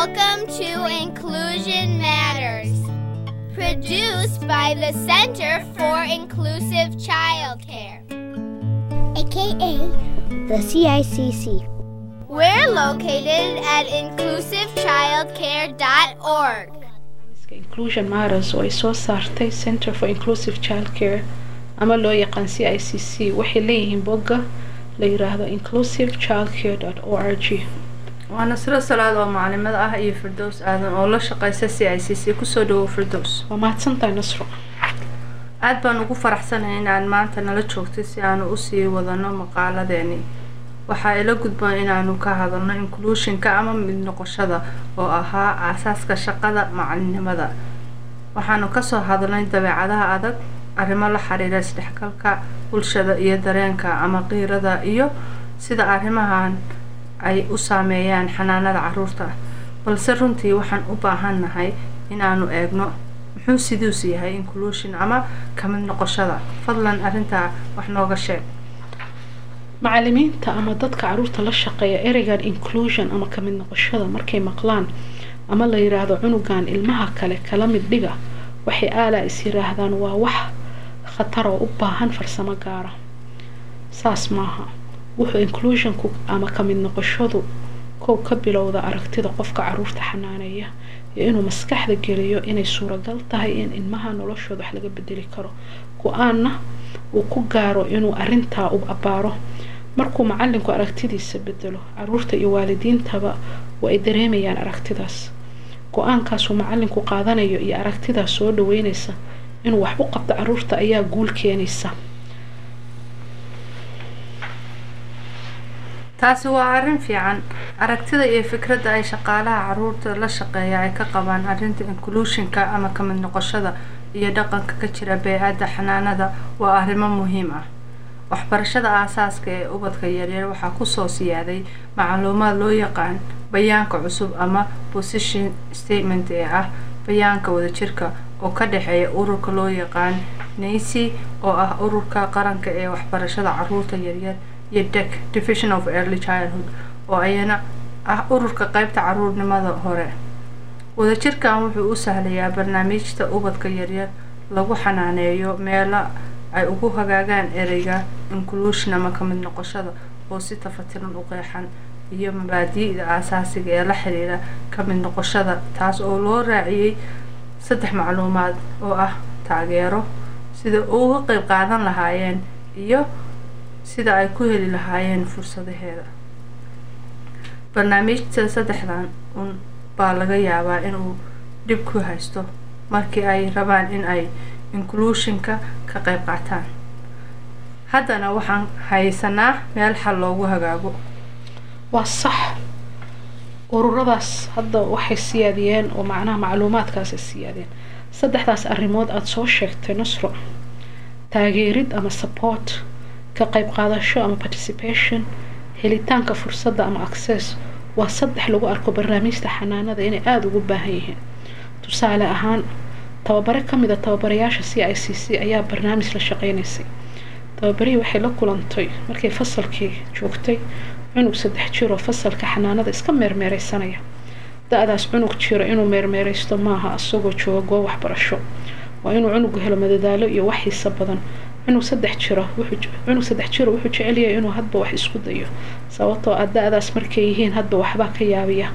Welcome to Inclusion Matters, produced by the Center for Inclusive Childcare, aka the CICC. We're located at inclusivechildcare.org. inclusion matters oo ay soo saartay center for inclusive childcare ama loo yaqaan c i c c waxay leeyihiin bogga la yiraahdo inclusive childcare o r g waa nasro salaad oo macalimad ah iyo firdows aadan oo la shaqeysa c i c c kusoo dhawow firdows waa mahadsantahay nasro aada baan ugu faraxsanahay inaad maanta nala joogtay si aanu usii wadano maqaaladeeni waxaa ila gudboon inaanu ka hadalno inclusionka ama mid noqoshada oo ahaa aasaaska shaqada macalinimada waxaanu kasoo hadalnay dabeecadaha adag arrimo la xiriira isdhexgalka bulshada iyo dareenka ama qiirada iyo sida arrimahan ay u saameeyaan xanaanada caruurta balse runtii waxaan u baahannahay inaanu eegno muxuu siduus yahay inclusion ama kamid noqoshada fadlan arrintaa wax nooga sheeg macalimiinta ama dadka caruurta la shaqeeya ereygan inclusion ama kamid noqoshada markay maqlaan ama la yiraahdo cunugan ilmaha kale kala mid dhiga waxay aalaa is yiraahdaan waa wax khatar oo u baahan farsamo gaara saas maaha wuxuu inclusionku ama kamid noqoshadu kow ka bilowda aragtida qofka caruurta xanaaneeya iyo inuu maskaxda geliyo inay suuragal tahay in ilmaha noloshooda wax laga bedeli karo go-aanna uu ku gaaro inuu arintaa u abbaaro markuu macalinku aragtidiisa bedelo caruurta iyo waalidiintaba waa ay dareemayaan aragtidaas go-aankaasuu macalinku qaadanayo iyo aragtidaas soo dhaweynaysa inuu wax u qabto caruurta ayaa guul keenaysa taasi waa arrin fiican aragtida iyo fikradda ay shaqaalaha caruurta la shaqeeya ay ka qabaan arrinta inclusionka ama kamid noqoshada iyo dhaqanka ka jira bee-adda xanaanada waa arrimo muhiim ah waxbarashada aasaaska ee ubadka yaryar waxaa kusoo siyaaday macluumaad loo yaqaan bayaanka cusub ama position statement ee ah bayaanka wadajirka oo ka dhexeeya ururka loo yaqaan nacy oo ah ururka qaranka ee waxbarashada caruurta yaryar iyo dec division of early childhood oo ayana ah ururka qeybta caruurnimada hore wadajirkan wuxuu u sahlayaa barnaamijta ubadka yaryar lagu xanaaneeyo meela ay ugu hagaagaan ereyga inclusion ama kamid noqoshada oo si tafatiran u qeexan iyo mabaadi'da aasaasiga ee la xiriira kamid noqoshada taas oo loo raaciyey saddex macluumaad oo ah taageero sida uga qeyb qaadan lahaayeen iyo sida ay ku heli lahaayeen fursadaheeda barnaamijta saddexdan un baa laga yaabaa inuu dhib ku haysto markii ay rabaan in ay inclusionka ka qeyb qaataan haddana waxaan haysanaa meel xal loogu hagaago waa sax ururadaas hadda waxay siyaadiyeen oo macnaha macluumaadkaasay siyaadeen saddexdaas arrimood aada soo sheegtay nasro taageerid ama support ka qayb qaadasho ama participation helitaanka fursadda ama access waa saddex lagu arko barnaamijta xanaanada inay aada ugu baahan yihiin tusaale ahaan tababare kamid a tababarayaasha c i c c ayaa barnaamij la shaqeynaysay tababarihii waxay la kulantay markay fasalkii joogtay cunug saddex jiroo fasalka xanaanada iska meermeereysanaya da-daas cunug jiro inuu meermeereysto maaha isagoo jooga goob waxbarasho waa inuu cunugu helo madadaalo iyo wax xiisa badan cunug saddex jiro cunug saddex jiro wuxuu jecelyahay inuu hadba wax isku dayo sababtoo ah da-daas markay yihiin hadba waxbaa ka yaabiya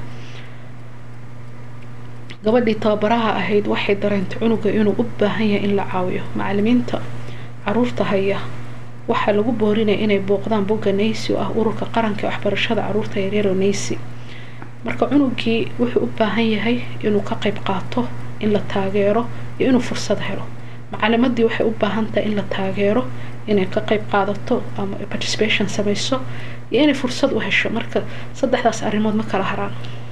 gabadhii tababaraha ahayd waxay dareentay cunuga inuu u baahan yahay in la caawiyo macalimiinta caruurta haya waxaa lagu boorinaya inay booqdaan bogga nacy oo ah ururka qaranka ee waxbarashada caruurta yaryaro nacy marka cunugii wuxuu u baahan yahay inuu ka qayb qaato in la taageero iyo inuu fursad helo macalimadii waxay u baahan tahay in la taageero inay ka qayb qaadato ama participation sameyso iyo inay fursad u hesho marka saddexdaas arrimood ma kala haraan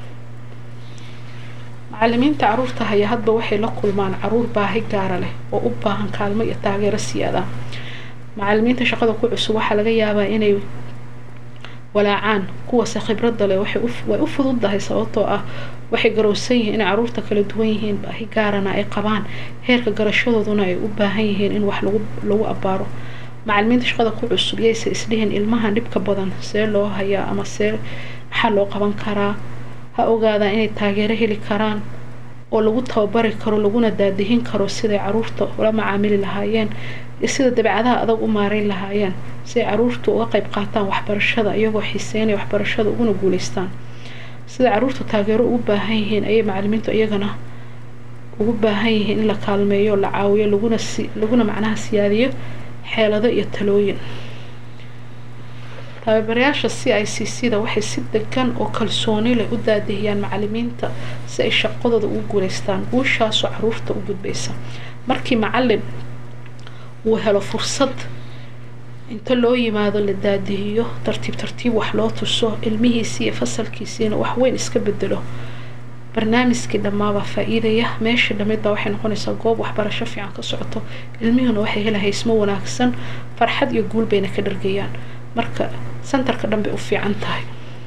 macalimiinta caruurta haya hadba waxay la kulmaan caruur baahi gaara leh oo u baahan kaalmo iyo taageero siyaada macalimiinta shaqada ku cusub waxaa laga yaabaa inay walaacaan kuwase khibradda leh way u fududdahay sababtoo ah waxay garowsan yihiin inay caruurta kala duwan yihiin baahi gaarana ay qabaan heerka garashadooduna ay u baahan yihiin in wax lagu lagu abbaaro macalimiinta shaqada ku cusub yayse isdhihin ilmahan dhibka badan see loo hayaa ama see maxaa loo qaban karaa ha ogaadaan inay taageero heli karaan oo lagu tababari karo laguna daadihin karo siday caruurta ula macaamili lahaayeen iyo sida dabeecadaha adag u maareyn lahaayeen si ay caruurtu uga qayb qaataan waxbarashada iyagoo xiiseynaya waxbarashada uguna guuleystaan sida caruurtu taageero ugu baahan yihiin ayay macalimiintu iyagana ugu baahan yihiin in la kaalmeeyo la caawiyo laguna si laguna macnaha siyaadiyo xeelado iyo talooyin tababarayaasha c i c c da waxay si degan oo kalsooni leh u daadihiyaan macalimiinta si ay shaqadooda ugu guuleystaan guushaasoo caruurta u gudbaysa markii macalin uu helo fursad inta loo yimaado la daadihiyo tartiib tartiib wax loo tuso ilmihiisii iyo fasalkiisiina wax weyn iska bedelo barnaamijkii dhammaabaa faa-iidaya meeshii dhamid baa waxay noqonaysaa goob waxbarasho fiican ka socoto ilmihuna waxay hela haysmo wanaagsan farxad iyo guul bayna ka dhargayaan marka sentarka dhan bay u fiican tahay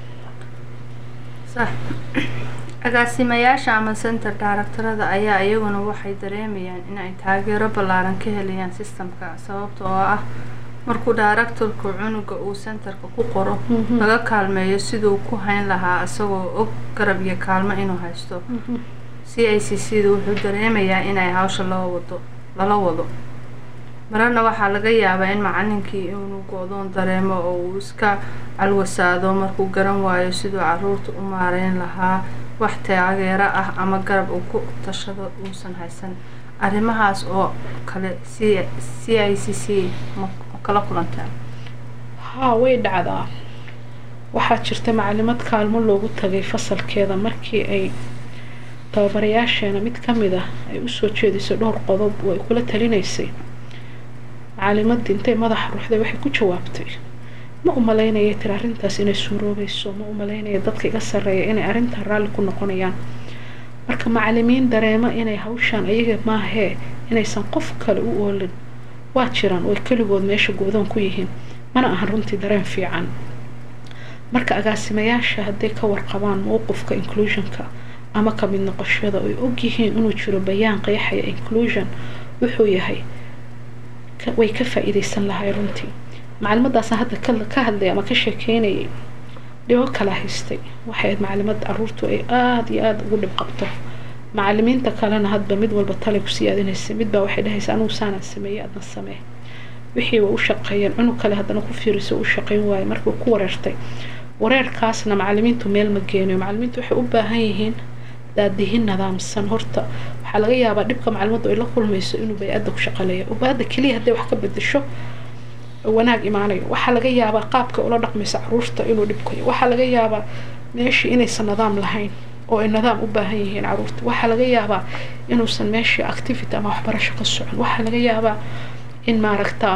sax agaasimayaasha ama center daaraktarada ayaa iyaguna waxay dareemayaan in ay taageero ballaaran ka helayaan sistamka sababta oo ah markuu daaraktarku cunuga uu centerka ku qoro laga kaalmeeyo siduu ku hayn lahaa isagoo og garab iyo kaalmo inuu haysto c i c c da wuxuu dareemayaa inay hawsha loo wado lala wado mararna waxaa laga yaabaa in macalinkii inuu go-doon dareemo oo uu iska calwasaado markuu garan waayo siduu caruurta u maareyn lahaa wax taageero ah ama garab uu ku tashado uusan haysan arrimahaas oo kale c c i c c ma kala kulantaa haa way dhacdaa waxaa jirta macalimad kaalmo loogu tagay fasalkeeda markii ay tababarayaasheena mid ka mid ah ay usoo jeedisay dhowr qodob oo ay kula talinaysay macalimadii intay madaxa ruuxday waxay ku jawaabtay ma umalaynaya tiri arrintaas inay suuroobayso ma umalaynaya dadka iga sarreeya inay arrintan raalli ku noqonayaan marka macalimiin dareema inay hawshaan ayaga maahee inaysan qof kale u oolin waa jiraan oo keligood meesha go-doon ku yihiin mana ahan runtii dareen fiican marka agaasimayaasha hadday ka warqabaan mowqifka inclusionka ama ka mid noqoshada oy ogyihiin inuu jiro bayaan qeexaya inclusion wuxuu yahay way ka faa-iideysan lahay runtii macalimadaasna hadda ka hadlay ama ka sheekeynayay dhibo kala haystay waxay ahayd macalimad caruurtu ay aada iyo aada ugu dhib qabto macalimiinta kalena hadba mid walba tale ku siyaadinaysa midbaa waxay dhahaysa anugu saanaan sameeyey adna samee wixii way u shaqeeyeen cunug kale haddana ku fiiriso u shaqeyn waaye markuu ku wareertay wareerkaasna macalimiintu meel ma geenayo macalimiintu waxay u baahan yihiin daadihin nidaamsan horta waxaa laga yaabaa dhibka macalimaddu ay la kulmayso inuu bay-adda ku shaqaleeya ubaadda keliya hadday wax ka bedesho wanaag imaanayo waxaa laga yaabaa qaabka ula dhaqmaysa caruurta inuu dhibkayo waxaa laga yaabaa meeshii inaysan nidaam lahayn oo ay nidaam u baahan yihiin caruurta waxaa laga yaabaa inuusan meeshii activity ama waxbarasho ka socon waxaa laga yaabaa in maaragtaa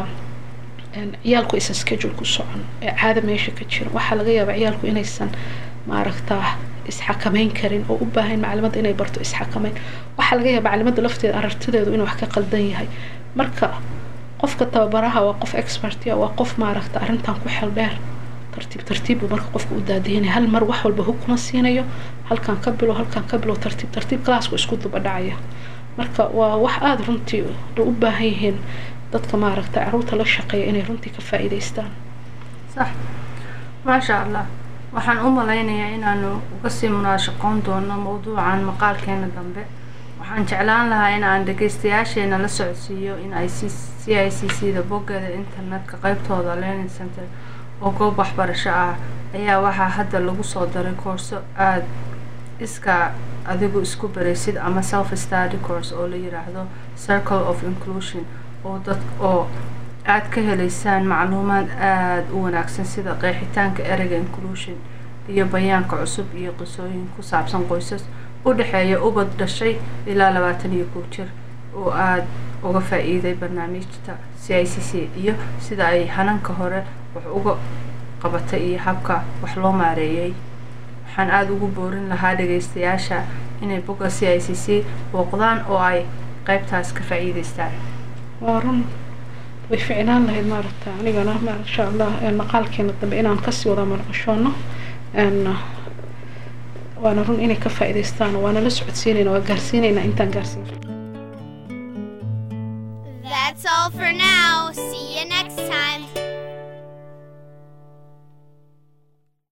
ciyaalku aysan schedule ku socon ee caada meesha ka jira waxaa laga yaabaa ciyaalku inaysan maaragtaa isxakameyn karin oo u baahan macalimadda inay barto isxakameyn waxaa laga yaaba macalimadda lafteeda arartideedu inuu wax ka qaldan yahay marka qofka tababaraha waa qof expertia waa qof maaragta arrintan ku xel dheer tartiib tartiib buu marka qofka u daadihinaya hal mar wax walba hug kuma siinayo halkan ka bilo halkan ka bilo tartiib tartiib classku isku duba dhacaya marka waa wax aada runtii u baahan yihiin dadka maaragta caruurta la shaqeeya inay runtii ka faa-iideystaan sax maasha allah waxaan u malaynayaa inaanu uga sii munaashaqoon doono mawduucan maqaalkeena dambe waxaan jeclaan lahaa in aan dhageystayaasheena la socodsiiyo in ay c c i c c da boggeeda internetka qeybtooda learning center oo goob waxbarasho ah ayaa waxaa hadda lagu soo daray koorso aada iska adigu isku baraysid ama self study course oo la yiraahdo circle of inclusion oo dad oo aada ka helaysaan macluumaad aada u wanaagsan sida qeexitaanka ereyga inclusion iyo bayaanka cusub iyo qisooyin ku saabsan qoysas u dhexeeya ubad dhashay ilaa labaatan iyo kow jir oo aada uga faa-iiday barnaamijta c i c c iyo sida ay hananka hore wax uga qabatay iyo habka wax loo maareeyay waxaan aada ugu boorin lahaa dhageystayaasha inay bogga c i c c booqdaan oo ay qeybtaas ka faa-iideystaan waa run way ficnaan lahayd maaragta anigana maasha allah maqaalkeena dambe inaan kasii wada marqashoono waana run inay ka faa-iideystaan waana la socodsiinayna waa gaarsiinaynaa intaan gaarsiin That's all for now. See you next time.